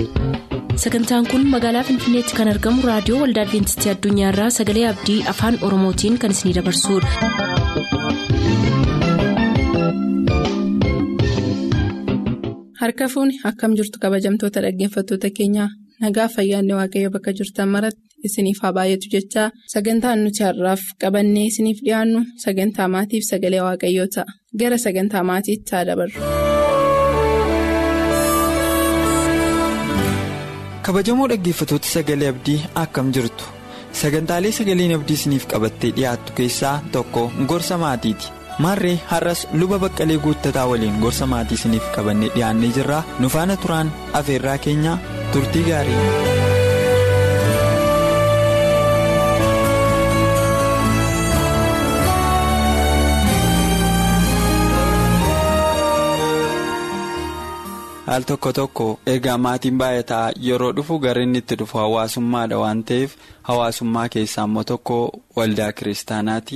sagantaan kun magaalaa finfinneetti kan argamu raadiyoo waldaa adventistii addunyaarraa sagalee abdii afaan oromootiin kan isinidabarsudha. harka fuuni akkam jirtu kabajamtoota dhaggeeffattoota keenyaa nagaa fayyaanne waaqayyo bakka jirtan maratti isiniif haa baay'atu jechaa sagantaan nuti har'aaf qabannee isiniif dhiyaannu sagantaa maatiif sagalee waaqayyoo ta'a gara sagantaa maatiitti haa dabarru. kabajamoo dhaggeeffatoota sagalee abdii akkam jirtu sagantaalee sagaleen abdii isiniif qabattee dhiyaattu keessaa tokko gorsa maatiiti maarree har'as luba baqqalee guuttataa waliin gorsa maatii isiniif qabannee dhiyaannee jirraa nu faana turaan afeerraa keenyaa turtii gaarii. al tokko tokko egaa maatiin baay'ataa yeroo dhufu gara inni itti dhufu hawaasummaadha waan ta'eef hawaasummaa keessaa immoo tokko waldaa kiristaanaati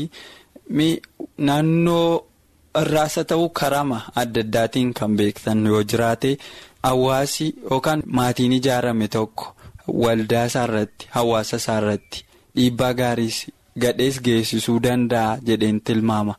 naannoo irraasa ta'uu karama adda addaatiin kan beektan yoo jiraate hawaasi yookaan maatiin ijaarame tokko waldaa isaarratti hawaasa isaarratti dhiibbaa gaariis gadhees geessisuu danda'a jedheen tilmaama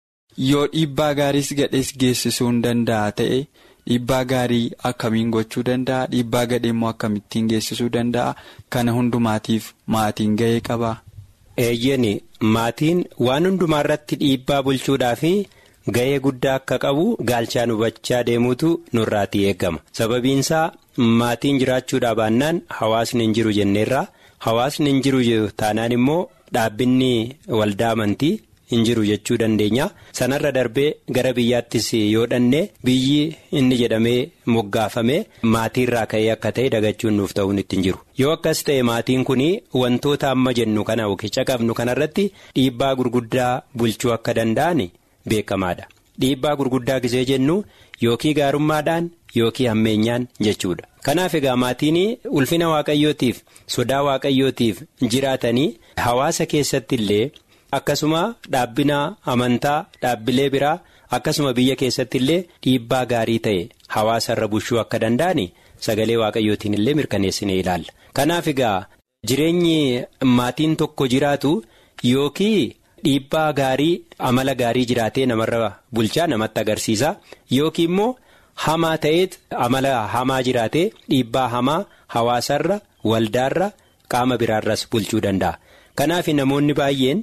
yoo dhiibbaa gaariis gadhees geessisuu hin danda'a ta'e. Dhiibbaa gaarii akkamiin gochuu danda'a dhiibbaa gadhee immoo akkamittiin geessisuu danda'a kana hundumaatiif maatiin ga'ee qaba. Eeyyeni maatiin waan hundumaa irratti dhiibbaa bulchuudhaa fi ga'ee guddaa akka qabu gaalchaan hubachaa deemuutu nurraatii eegama sababiinsaa maatiin jiraachuudhaa baannaan hawaasni hin jiru jenneerraa hawaasni hin jiru taanaan immoo dhaabbinni waldaa amantii. hin jiru jechuu dandeenya sanarra darbee gara biyyaattis yoo dhanne biyyi inni jedhamee moggaafame maatiirraa ka'ee akka ta'e dagachuun nuuf ta'uun ittiin jiru yoo akkas ta'e maatiin kun wantoota amma jennu kana okicha qabnu kanarratti dhiibbaa gurguddaa bulchuu akka danda'an beekamaadha dhiibbaa gurguddaa gisee jennu yookii gaarummaadhaan yookii hammeenyaan jechuudha kanaaf egaa maatiin ulfina waaqayyootiif sodaa waaqayyootiif jiraatanii hawaasa keessatti illee. Akkasuma dhaabbina amantaa dhaabbilee biraa akkasuma biyya keessatti illee dhiibbaa gaarii ta'e hawaasa irra bushuu akka danda'an sagalee waaqayyootiin illee mirkaneessinee ilaalla. Kanaaf egaa jireenyi maatiin tokko jiraatu yookii dhiibbaa gaarii amala gaarii jiraatee namarra bulchaa namatti agarsiisa yookiin immoo hamaa ta'eet amala hamaa jiraatee dhiibbaa hamaa hawaasarra waldaarra qaama biraarras bulchuu danda'a. Kanaaf namoonni baay'een.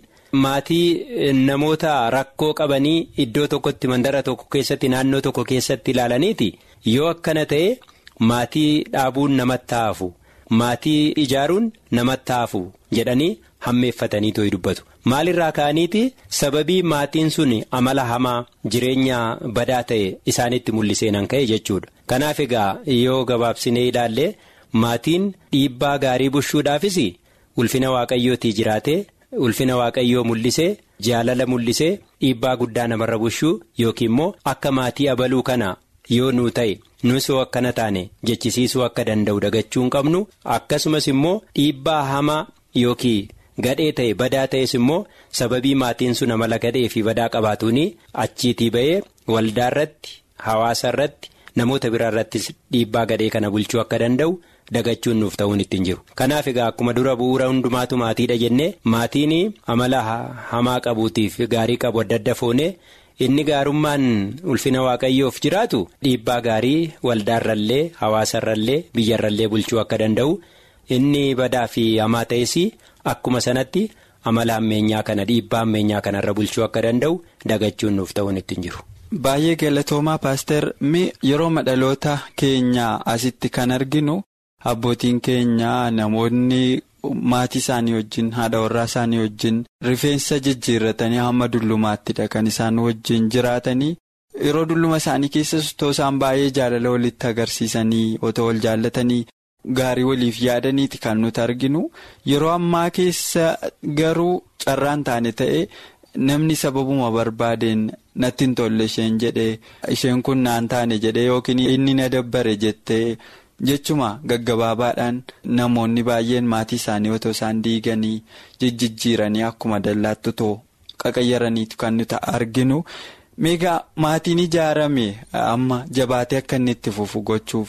Maatii namoota rakkoo qabanii iddoo tokkotti mandara tokko keessatti naannoo tokko keessatti ilaalaniiti yoo akkana ta'e maatii dhaabuun namatti hafu maatii ijaaruun namatti hafu jedhanii hammeeffatanii too'i dubbatu maalirraa ka'aniiti sababii maatiin sun amala hamaa jireenya badaa ta'e isaanitti mul'iseenan ka'e jechuudha kanaaf egaa yoo gabaabsinee ilaalle maatiin dhiibbaa gaarii bushuudhaafis ulfina waaqayyootii jiraate. ulfina waaqayyoo mul'isee jaalala mul'isee dhiibbaa guddaa namarra bushuu yookiin immoo akka maatii abaluu kana yoo nuu ta'e nus yoo akkana taane jechisiisuu akka danda'u dagachuu hin qabnu akkasumas immoo dhiibbaa hamaa yookiin gadhee ta'e badaa ta'es immoo sababii maatiin sun amala gadhee fi badaa qabaatuun achiitii ba'ee waldaa irratti hawaasa irratti namoota biraa irrattis dhiibbaa gadhee kana bulchuu akka danda'u. dagachuun nuuf ta'uun ittiin jiru kanaaf egaa akkuma dura bu'uura hundumaatu maatiidha jennee maatiin amala hamaa qabuutiif gaarii qabu adda adda foonee inni gaarummaan ulfina waaqayyoof jiraatu dhiibbaa gaarii waldaarrallee hawaasarrallee biyyarrallee bulchuu akka danda'u inni badaa fi hamaa ta'es akkuma sanatti amala hammeenyaa kana dhiibbaa hammeenyaa kanarra bulchuu akka danda'u dagachuun nuuf ta'uun ittiin jiru. Baay'ee galatoomaa paaster mi yeroo madhaloota keenyaa asitti kan arginu. Abbootiin keenya namoonni maatii isaanii wajjin haadha warraa isaanii wajjin rifeensa jijjiirratanii hamma dullumaattidha kan isaan wajjin jiraatanii yeroo dulluma isaanii keessas otoo isaan baay'ee jaalala walitti agarsiisanii otoo wal jaallatanii gaarii waliif yaadaniiti kan nuti arginu yeroo ammaa keessa garuu carraan taane ta'e namni sababuma barbaadeen natti hin tolle isheen jedhee isheen kun naan taane jedhee yookiin inni na dabbare jettee. Jechuma gaggabaabaadhaan namoonni baay'een maatii isaanii otoo isaan diiganii jijjiiranii akkuma dallaatti otoo qaqayyaraniitu kan nuti arginu. Meegaa maatiin ijaarame amma jabaatee akka inni itti fufu gochuuf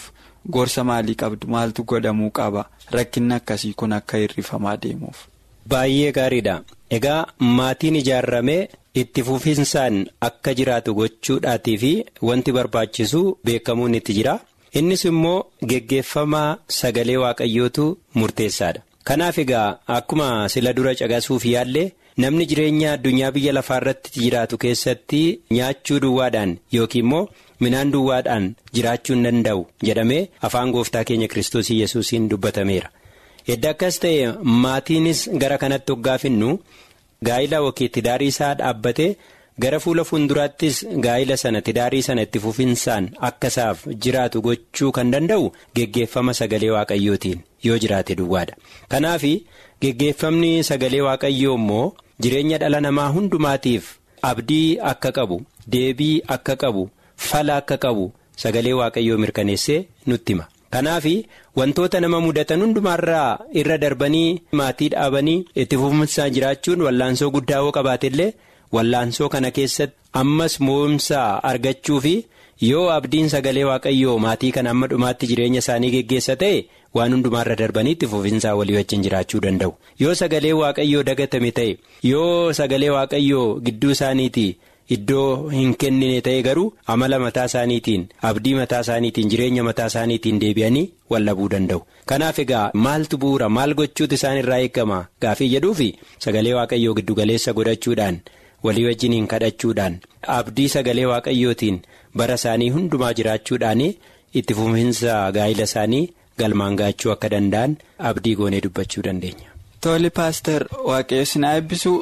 gorsa maalii qabdu maaltu godhamuu qaba rakkinni akkasii kun akka hir'ifamaa deemuuf. Baay'ee gaariidha. Egaa maatiin ijaarramee itti fufinsaan akka jiraatu gochuudhaatii fi wanti barbaachisu beekamuun itti jira. Innis immoo geggeeffamaa sagalee waaqayyootu murteessaadha. Kanaaf egaa akkuma sila dura caqasuuf yaallee namni jireenya addunyaa biyya lafaa irratti jiraatu keessatti nyaachuu duwwaadhaan yookiin immoo midhaan duwwaadhaan jiraachuu hin danda'u jedhamee afaan gooftaa keenya kiristoos yesuusiin dubbatameera. Edda akkas ta'e maatiinis gara kanatti hoggaafinnu gaa'ila yookiin tidaarii isaa dhaabbatee gara fuula fuulduraattis gaa'ila sana tidaarii sana itti fufinsaan akka isaaf jiraatu gochuu kan danda'u geggeeffama sagalee waaqayyootiin yoo jiraate duwwaadha. Kanaaf geggeeffamni sagalee waaqayyoo immoo jireenya dhala namaa hundumaatiif abdii akka qabu deebii akka qabu fala akka qabu sagalee waaqayyoo mirkaneessee nutti hima. Kanaaf wantoota nama mudatan hundumaarraa irra darbanii maatii dhaabanii itti fufinsaan jiraachuun wallaansoo guddaa yoo qabaate illee wallaansoo kana keessatti ammas mo'umsaa argachuu fi yoo abdiin sagalee waaqayyoo maatii kana amma dhumaatti jireenya isaanii geggeessa ta'e waan hundumaarra darbanii itti fufinsaa walii wajjin jiraachuu danda'u. Yoo sagalee waaqayyoo dagatame ta'e yoo sagalee waaqayyoo gidduu isaaniitii. Iddoo hin kennine ta'e garuu amala mataa isaaniitiin abdii mataa isaaniitiin jireenya mataa isaaniitiin deebi'anii wallabuu danda'u. Kanaaf egaa maaltu bu'uura maal gochuutu isaan irraa eegama gaafii jedhuufi sagalee waaqayyoo giddugaleessa godhachuudhaan walii wajjiniin kadhachuudhaan abdii sagalee waaqayyootiin bara isaanii hundumaa jiraachuudhaan itti fufinsa gaa'ila isaanii galmaan gaachuu akka danda'an abdii goonee dubbachuu dandeenya. Tole paaster waaqayyo sinaa eebbisu.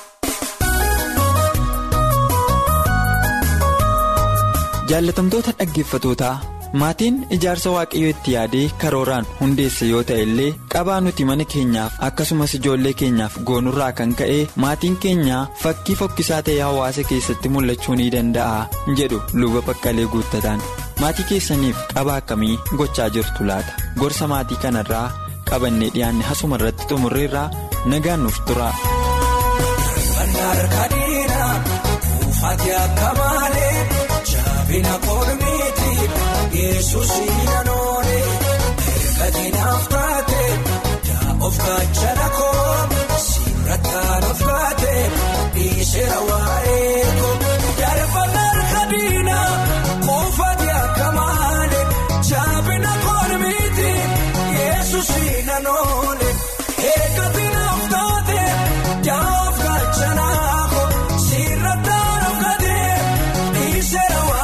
jaallatamtoota dhaggeeffatootaa maatiin ijaarsa waaqayyo itti yaadee karooraan hundeesse yoo ta'e illee qabaa nuti mana keenyaaf akkasumas ijoollee keenyaaf goonurraa kan ka'e maatiin keenya fakkii fokkisaa ta'e hawaasa keessatti mul'achuu ni danda'a jedhu luba baqqalee guuttataan maatii keessaniif qabaa akkamii gochaa jirtu laata gorsa maatii kanarraa qabannee dhiyaanne hasuma irratti xumurreerraa nagaan nuuf tura. Bina koolmeeti Yesuus naannoole erga naaf taate daa of gaachana koo sirrataan of gaate dhiisera waa'ee koo darbannaa harkadiina kuufate akka maale jaabina koolmeeti Yesuus naannoole erga naaf taate daa of gaachana koo sirrataan of gaate dhiisera waa'ee.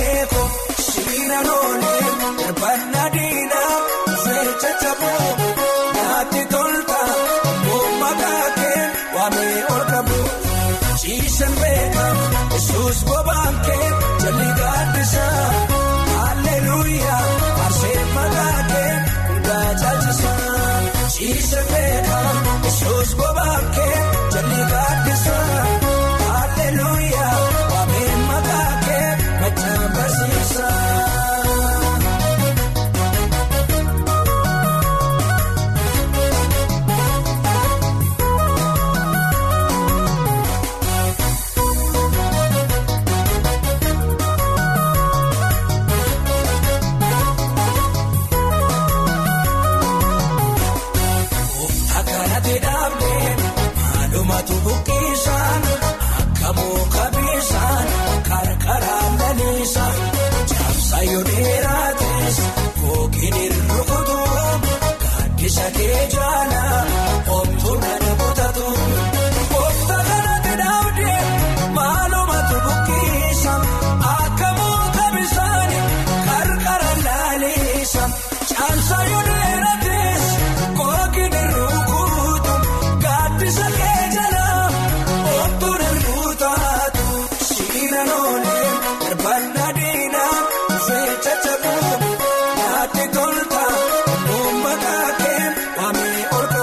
Banadina fecha chaboo naatti tolta mummakakee waamee olkabu ciisan beeka yesus bobaakee jalli gaaddisa hallelujah arsee makaakee hundaa caalchisa ciisan beeka yesus bobaakee jalli gaaddisa hallelujah waamee makaakee machaan barsiisa. Naatti tolta, uummata kee waamee ol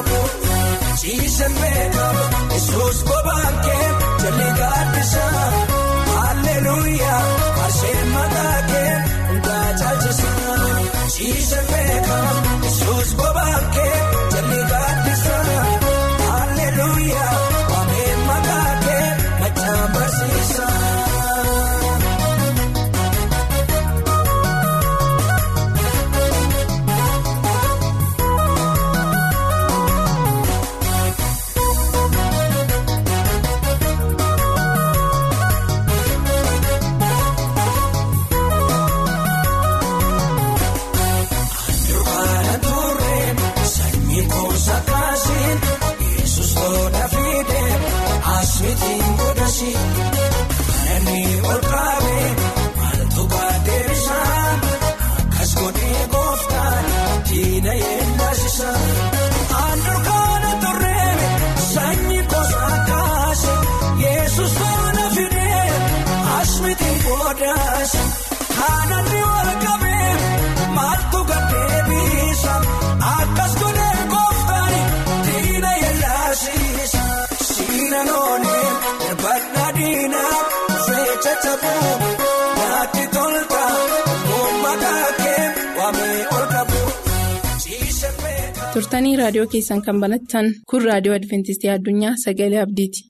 turtanii raadiyoo keessan kan banattan kun raadiyoo adventistii addunyaa sagalee abdiiti.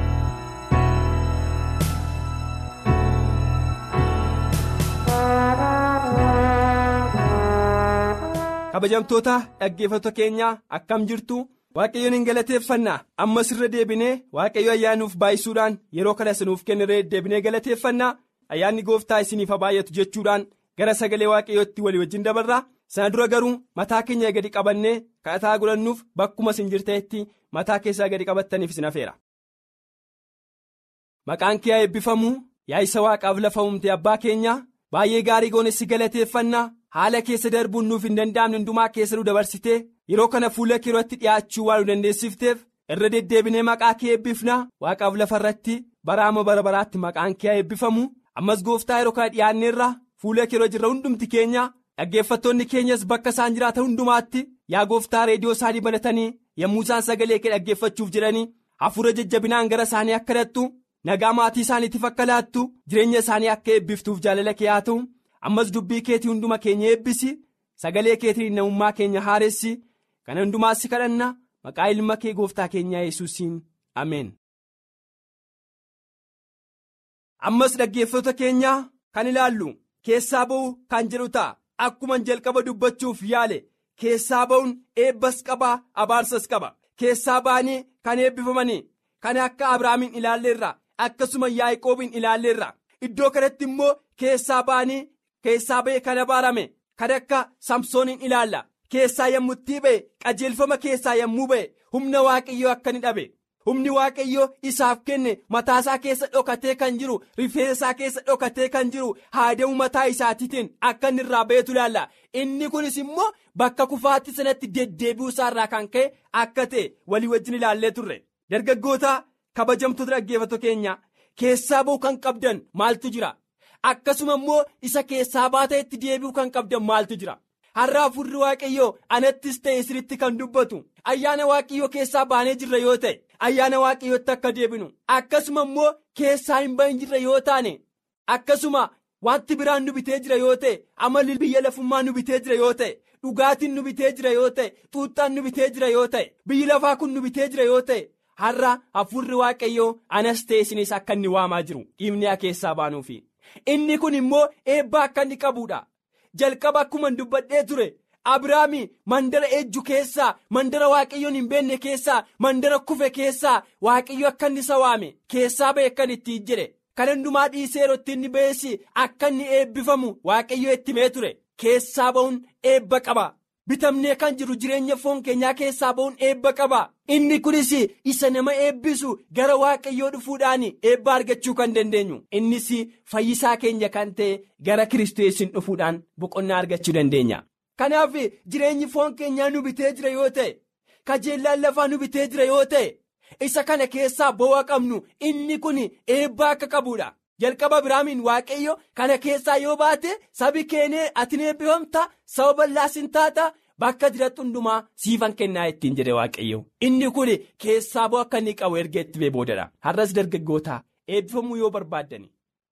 kabajamtoota dhaggeeffattoota keenyaa akkam jirtu waaqayyoon hin galateeffannaa ammas irra deebinee waaqayyo ayyaanuuf baay'isuudhaan yeroo kana isinuuf kenniree deebinee galateeffannaa ayyaanni gooftaa isiniif haa baay'atu jechuudhaan gara sagalee waaqayyootti walii wajjin dabarraa sana dura garuu mataa keenya gadi qabannee kadhataa godhannuuf bakkuma isin jirteetti mataa keessaa gadi qabattaniif isin hafeera. maqaan kee haa eebbifamu yaa isa waaqaaf lafa uumte abbaa keenyaa baay'ee gaarii goonessi galateeffannaa haala keessa darbuun nuuf hin danda'amne hundumaa keessa nu dabarsitee yeroo kana fuula kee irratti dhi'aachuu waan nu dandeessifteef irra deddeebinee maqaa kee eebbifnaa waaqaaf lafa irratti baraama bara baraatti maqaan kee haa eebbifamu ammas gooftaa yeroo kana dhi'aanneerra fuula kee irra jirra hundumti keenya dhaggeeffattoonni keenyas bakka isaan jiraatan hundumaatti yaa gooftaa reediyoo isaanii banatanii yommuu isaan sagalee kee dhaggeeffachuuf jedhanii hafuura jajjabinaan gara isaanii akka dhattu nagaa maatii isaaniitiif akka laattu jireenya isaanii akka eebbiftuuf jaalala kee haa ta'u ammas dubbii keetii hunduma keenya eebbisi sagalee keetiin namummaa keenya haaressi kana hundumaas si kadhanna maqaa ilma kee gooftaa keenyaa yesuusiin ameen. ammas dhaggeeffattoota keenyaa kan ilaallu keessaa ba'uu kan jedhu ta'a akkuma jalqaba dubbachuuf yaale keessaa ba'uun eebbas qaba abaarsas qaba keessaa ba'anii kan eebbifamanii kan akka abrahaamin ilaalleerra akkasuma yaaqoobiin ilaalleerra iddoo kanatti immoo keessaa ba'anii keessaa ba'e kan abaarame kan akka samsooniin ilaalla keessaa yommutti ba'e qajeelfama keessaa yommuu ba'e humna waaqayyoo akka ni dhabe humni waaqayyoo isaaf kenne mataasaa keessa dhokatee kan jiru rifeensaa keessa dhokatee kan jiru haada'uu mataa isaatiitiin akka inni irraa ba'etu ilaalla inni kunis immoo bakka kufaatti sanatti deddeebi'uu isaarraa kan ka'e akka ta'e walii wajjin ilaallee turre dargaggoota kabajamtoota dhaggeeffattoota keenya keessaa ba'uu kan qabdan maaltu jira. akkasuma immoo isa keessaa baateetti deebi'uu kan qabdan maaltu jira har'a hafuurri waaqayyoo anattis ta'e isinitti kan dubbatu ayyaana waaqayyoo keessaa baanee jirra yoo ta'e ayyaana waaqayyootti akka deebinu akkasuma immoo keessaa hin bahin jirra yoo taane akkasuma wanti biraan nu bitee jira yoo ta'e amalli biyya lafummaa nu bitee jira yoo ta'e dhugaatiin nu bitee jira yoo ta'e xuuxxaan nu bitee jira yoo ta'e biyyi lafaa kun nu bitee jira yoo ta'e har'a hafuurri waaqayyoo anas ta'e isinis akka inni waamaa jiru dhiibnee keessaa baanuufi. inni kun immoo eebba akka inni qabuudha jalqaba akkuma dubbadhee ture abrahaami mandara ejju keessaa mandara waaqayyoon hin beekne keessaa mandara kufe keessaa waaqayyo akka inni isa waame keessaa ba'e akka itti jedhe kan hundumaa dhiisee yeroo inni ba'eessi akka inni eebbifamu waaqayyo itti himee ture keessaa ba'uun eebba qaba bitamnee kan jiru jireenya foon keenyaa keessaa ba'uun eebba qaba inni kunis isa nama eebbisu gara waaqayyoo dhufuudhaan eebba argachuu kan dandeenyu innis fayyisaa keenya kan ta'e gara kiristoosiin dhufuudhaan boqonnaa argachuu dandeenya. kanaaf jireenyi foon keenyaa nu bitee jira yoo ta'e kajeellaan lafaa nu bitee jira yoo ta'e isa kana keessaa bo'aa qabnu inni kun eebba akka qabuudha. jalqaba Abrahaamiin waaqayyo kana keessaa yoo baate sabi keenee ati eebbifamta saba bal'aas hin taata bakka jirattu hundumaa siifan kennaa ittiin jedhe waaqayyo inni kun keessaa bo'aa akka inni qabu erga itti bee boodadha har'as dargaggoota eebbifamuu yoo barbaaddani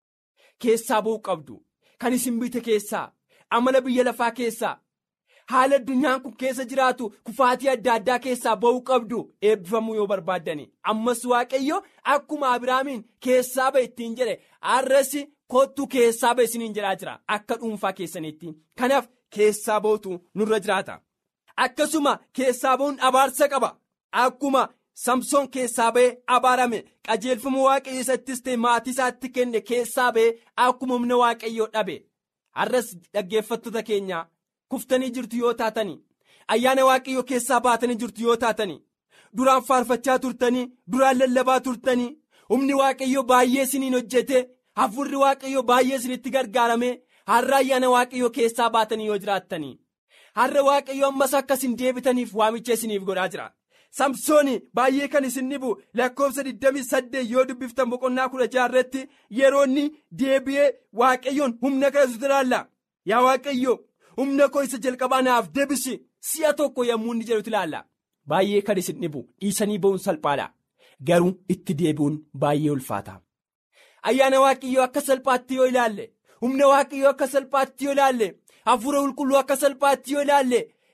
keessaa bo'uu qabdu kan isin bite keessaa amala biyya lafaa keessaa haala addunyaan kun keessa jiraatu kufaatii adda addaa keessaa ba'uu qabdu eebbifamuu yoo barbaaddani ammas waaqayyo akkuma Abrahaamiin keessaa ba'e ittiin jedhe har'as kottu keessaa ba'e isiniin jedhaa jira akka dhuunfaa keessaniitti kanaaf keessaa ba'utu nurra jiraata akkasuma keessaa ba'uun abaarsa qaba akkuma samsoon keessaa ba'e abaarame qajeelfama waaqayyo isattis ta'e maatii isaatti kenne keessaa ba'e akkuma humna waaqayyoo dhabe har'as dhaggeeffattoota keenya. kuftanii jirtu yoo taatanii ayyaana waaqayyoo keessaa baatanii jirtu yoo taatanii duraan faarfachaa turtanii duraan lallabaa turtanii humni waaqayyoo baay'ee isiniin hojjete hafuurri waaqayyoo baay'ee isinitti gargaarame har'a ayyaana waaqayyoo keessaa baatanii yoo jiraattanii har'a waaqayyoo ammas akka isin deebitaniif waamicha isiniif godhaa jira samsooni baay'ee kan isin dhibu lakkoofsa 28 yoo dubbiftan boqonnaa 16 irratti yeroo inni deebi'ee waaqayyoon humna kadhatu ilaalla yaa waaqayyoo. humna koo isa jalqabaa naaf deebisi si'a tokko yommuu inni jedhutu ilaalla baay'ee kan isin dhibu dhiisanii ba'uun salphaadha garuu itti deebi'uun baay'ee ulfaata ayyaana waaqayyoo akka salphaatti yoo ilaalle humna waaqayyoo akka salphaatti yoo ilaalle hafuura qulqulluu akka salphaatti yoo ilaalle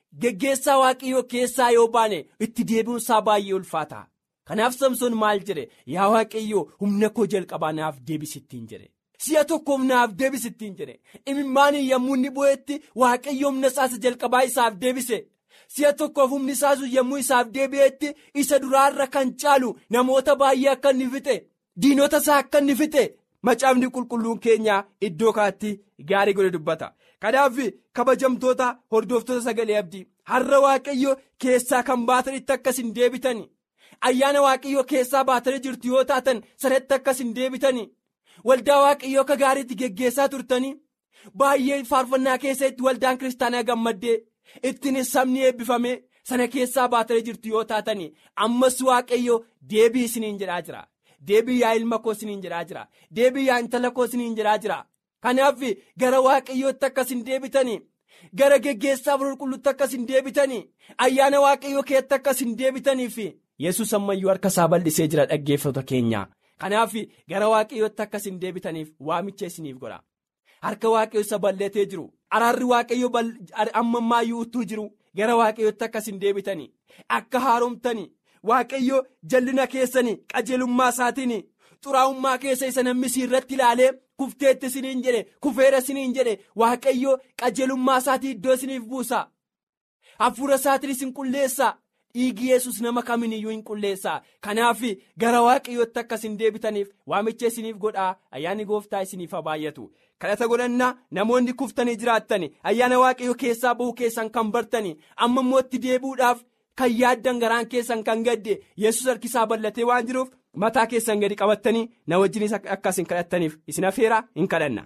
geggeessaa waaqayyoo keessaa yoo baane itti deebi'uunsaa baay'ee ulfaata kanaaf samsoon maal jedhe yaa waaqayyoo humna koo jalqabaa naaf deebisittiin jedhe si'a tokkoof naaf deebisittiin jedhe imimmaanii yommuu inni bu'eetti waaqayyo humna isaas jalqabaa isaaf deebise. si'a tokkoof humni isaasu yommuu isaaf deebi'etti isa duraarra kan caalu namoota baay'ee akka inni fixe diinota isaa akka inni fixe macaafni qulqulluun keenya iddoo kaatti gaarii godhe dubbata kanaaf kabajamtoota hordoftoota sagalee abdii har'a waaqayyo keessaa kan baatanitti akkas hin deebitan ayyaana waaqayyo keessaa baatanii jirtu yoo taatan sanatti akkas hin deebitan waldaa waaqayyo akka gaariitti geggeessaa turtanii baay'ee faarfannaa keessatti waldaan kiristaanaa gammaddee. ittiin sabni eebbifame sana keessaa baatanii jirtu yoo taatan ammas waaqayyo deebii isiniin jedhaa jira deebii yaa ilma koo isiniin jedhaa jira deebii yaa intala koo isiniin jedhaa jira kanaaf gara waaqayyootti akkas hin deebitan gara geggeessaa qulqulluutti akkas hin deebitan ayyaana waaqayyoo keetti akkas hin deebitaniif yesus ammayyuu harka isaa bal'isee jira dhaggeeffata keenya kanaaf gara waaqayyootti akkas hin deebitaniif waamicha isiniif godha. harka waaqayyo isa bal'atee jiru araarri waaqayyo amma ammayyuu utuu jiru gara waaqayyootti akkas hin deebitanii akka haaromtanii waaqayyo jallina keessanii qajeelummaa isaatiin xuraa'ummaa keessa isa namni irratti ilaalee kufteetti isiniin jedhe kufeera isiniin jedhe waaqayyo qajeelummaa isaatii iddoo isiniif buusa hafuura isaatiin isin qulleessa dhiigi yesus nama kamiiniyyuu hin qulleessa kanaaf gara waaqayyootti akkas hin deebitaniif waamicha isiniif godhaa ayyaanni gooftaa isiniif haa baay'atu. kadhata godhannaa namoonni kuftanii jiraattan ayyaana waaqayyo keessaa bahuu keessan kan bartanii amma immoo itti deebi'uudhaaf kan yaaddan garaan keessan kan gadde yesus harkisaa bal'atee waan jiruuf mataa keessan gadi qabattanii na wajjinis akkas hin kadhattaniif isin afeeraa hin kadhanna.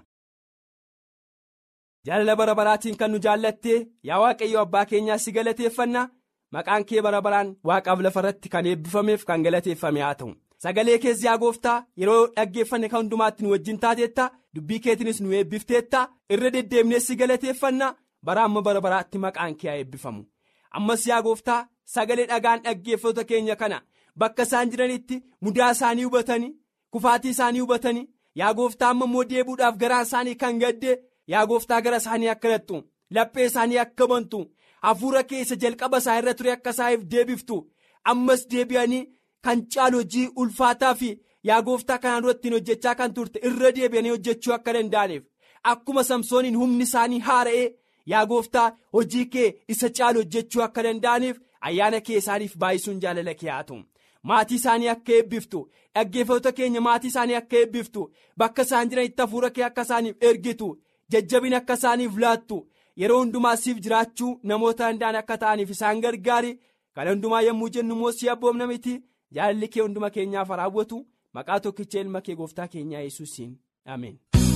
jaalala bara baraatiin kan nu jaallattee yaa waaqayyo abbaa keenyaa si galateeffanna maqaan kee bara baraan waaqaaf lafarratti kan eebbifameef kan galateeffame haa ta'u. sagalee keessa yaa gooftaa yeroo dhaggeeffanne kan hundumaatti nu wajjin taateetta dubbii keetiinis nu eebbifteetta irra deddeemnee si galateeffanna bara amma bara baraatti maqaan kee haa eebbifamu ammas yaa gooftaa sagalee dhagaan dhaggeeffatoota keenya kana bakka isaan jiranitti mudaa isaanii hubatanii kufaatii isaanii hubatanii yaa gooftaa amma immoo deebuudhaaf garaan isaanii kan gadde yaa gooftaa gara isaanii akka lattu laphee isaanii akka bantu hafuura keessa jalqaba isaa irra ture akka isaaniif deebiftu ammas deebi'anii. kan caalu hojii ulfaataa fi yaa gooftaa kanaan dura ittiin hojjechaa kan turte irra deebi'anii hojjechuu akka danda'aniif akkuma samsooniin humni isaanii haara'ee yaa gooftaa hojii kee isa caalu hojjechuu akka danda'aniif ayyaana kee isaaniif baay'isuun jaalala kee haa ta'u maatii isaanii akka eebbiftu dhaggeeffattoota keenya maatii isaanii akka eebbiftu bakka isaan jiranitti hafuura kee akka isaaniif ergitu jajjabina akka isaaniif laattu yeroo hundumaa siif jiraachuu namoota danda'an akka ta'aniif isaan gargaari kana hundumaa yommuu jennu immoo si abboomna miti. jaalalli kee hunduma keenyaaf raawwatu maqaa tokkicha ilma kee gooftaa keenyaa yesuusiin ameen.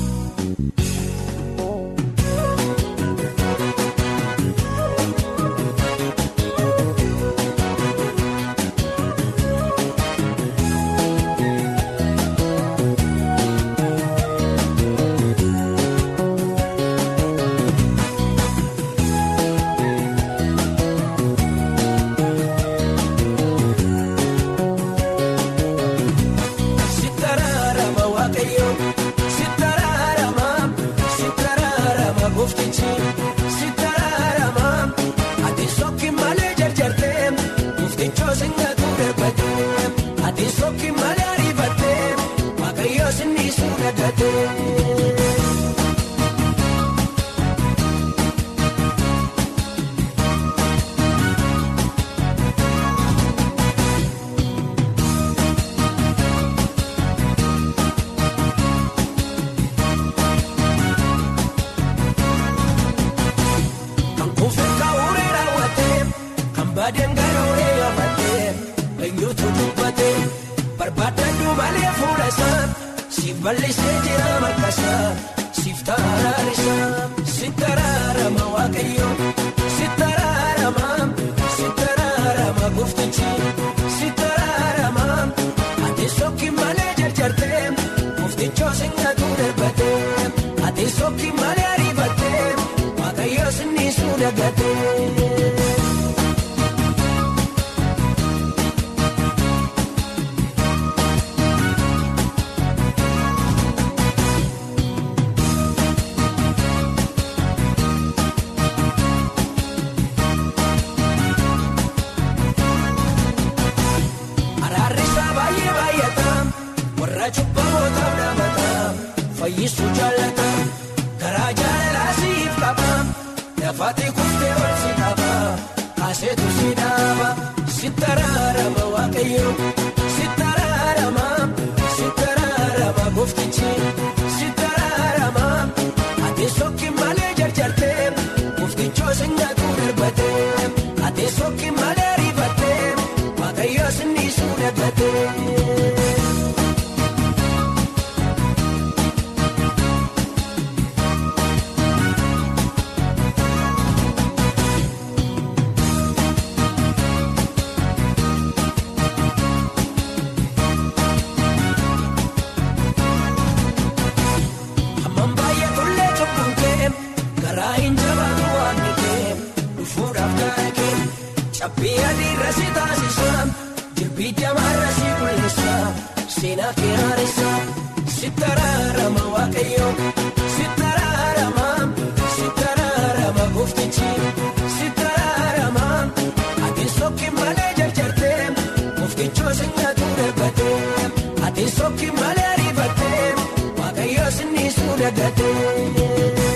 Bal'isee jira markasaa siif taraarisa si taraarama waaqayyo si taraarama si taraarama gooftichi si taraarama ati sooki malee jarjartee gooftichoo singatu darbatee ati sooki malee ariifatee waaqayyo sinni suudhagatee. fayyisuu jaallata garaa jaalalaa siif qaba lafaati kuftee ol si qaba kaaseetu si dhaaba sittaraarama waaqayyo sittaraarama sittaraarama gooftichi sittaraarama ati sokki malee jarjartee gooftichoo singatuu darbatee ati sokki malee rifatee waaqayyo sinniisuu daggatee. Hammaan baay'atullee cubbuun kee garaa hin jabaatu waan kee dhufuudhaaf gaara kee cabbii adiirra si taasisa jirbii jamaarra si mul'isa seenaa kee haarisa si taraarama waaqayyo si taraarama si taraarama gooftichi si taraarama ati sokki malee jarjartee gooftichoo singatuu darbatee ati sokki malee rifatee waaqayyo sinniisuu daggatee.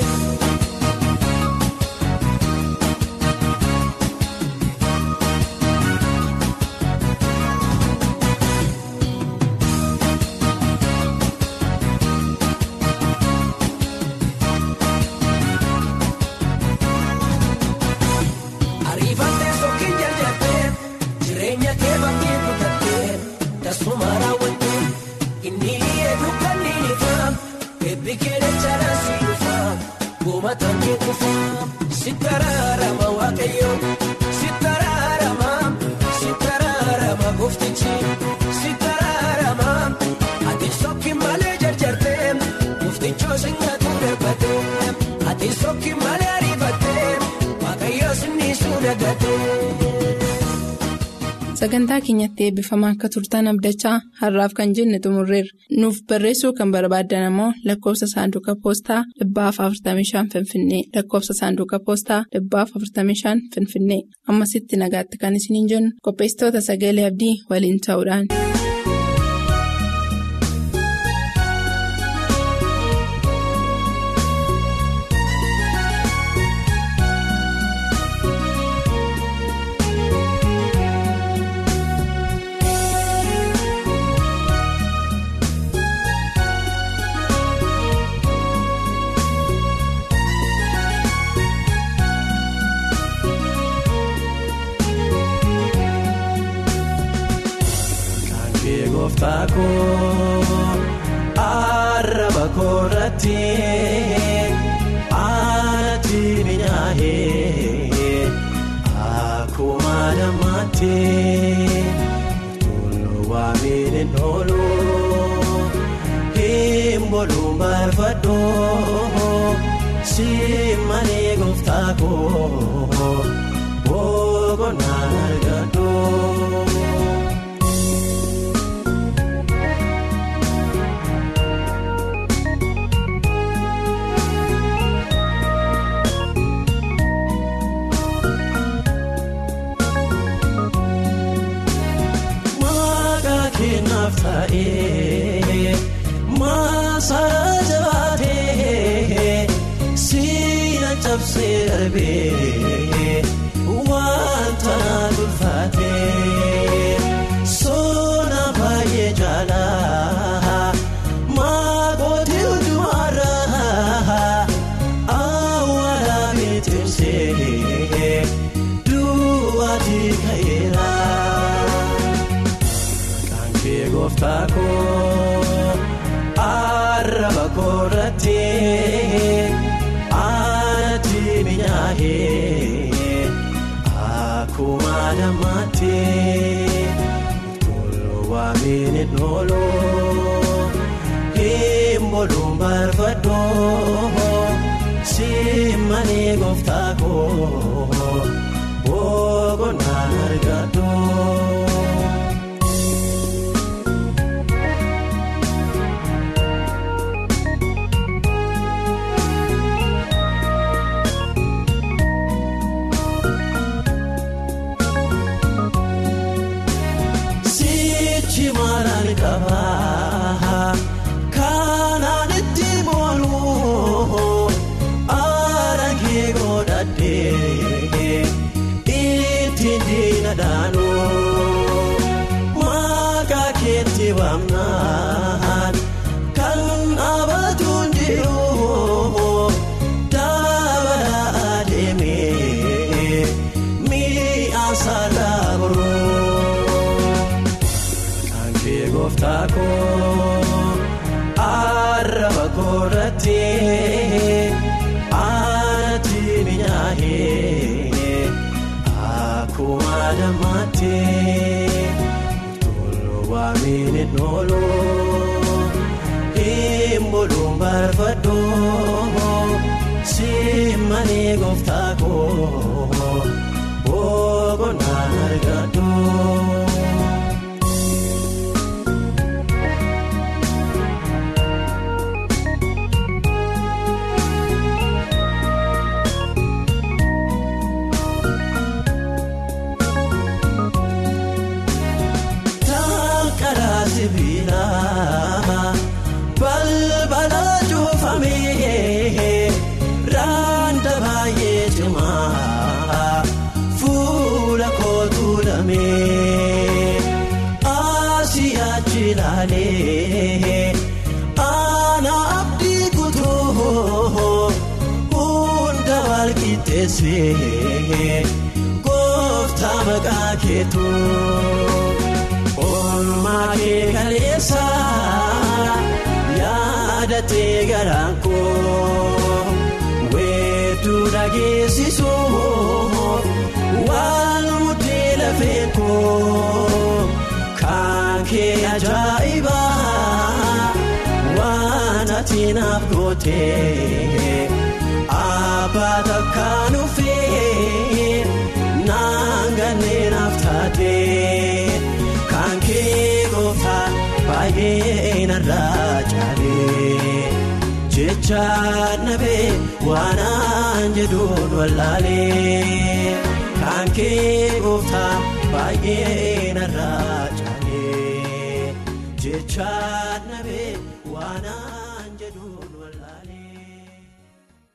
Ariifatee sokkiin jaljattee jireenya kee bakkee kutattee tasuma raawwattee inni eeguu kan ni ifaa eebbi kee dachaa si dhufaa goomataan kee kufaa si taraarama waaqayyo si taraarama si taraarama gooftichi si taraarama ati sokki malee jarjartee gooftichoo singatuu darbatee ati sokki malee ariifattee waaqayyo sinniisuu daggatee. Sagantaa keenyatti eebbifamaa akka turtan abdachaa har'aaf kan jenne xumurreerra. Nuuf barreessuu kan barbaaddan immoo lakkoofsa saanduqa poostaa dhibbaaf 45 Finfinnee lakkoofsa saanduqa poostaa dhibbaaf 45 Finfinnee ammasitti nagaatti kan isiniin jennu qopheessitoota sagalee abdii waliin ta'uudhaan. Kan kee gooftaa koo arraba koorratti aanatti minyaa'ee akkuma namaatti toluu waamiin hin oolu hin boluun barbaadoo si malee gooftaa koo boqonnaan argadoo. Maqaa keenyaaf ta'ee maasaa jabaatee siina cabsee darbee wanta ulfaatee soona baay'ee jaalaa maakootii hundumaarraa awwaala mitiinsee duwwaatii ka'eera. Kan kee gooftaa koo arraba koorratti aanatti minyaa'ee akkuma namaatti toluu waamiin hin oolu hin boluun barbaadoo si malee gooftaa koo boqonnaan argadoo. Sichi malaan qaba kanaan itti ittiin diina dhaanu maqaa keetti waamnaan kan dhaabatuun jiru dabalaa adeemee mi'aan saalaa boroo kan kee gooftaa koo arraba koorratti aanatti mi'aahee akkuma dammaatti toluu waamiin noolu himboluun barbaadoo simmanii gooftaa koo boqonnaan argadoo. Karaa sibiilaa balbala cuufamee raanta baay'ee cimaa fuula kootu lamee asii achi ilaalee ana abdii kutuu hunda wal qixxeessee gooftaa maqaa keetu. Oolmaa kee kaleessa yaadatee garaan koo weedduu dhageessisuuf waan mudee lafee koo kan kee ajaa'iba waan ati naaf gootee abbaa takkaan ufee naan ganneen naaf taatee. Kan kee gooftaa baay'ee narraa caalee jecha nabee waan aan jedhuun wallaalee kan kee gooftaa baay'ee narraa caalee jecha nabee waan aan.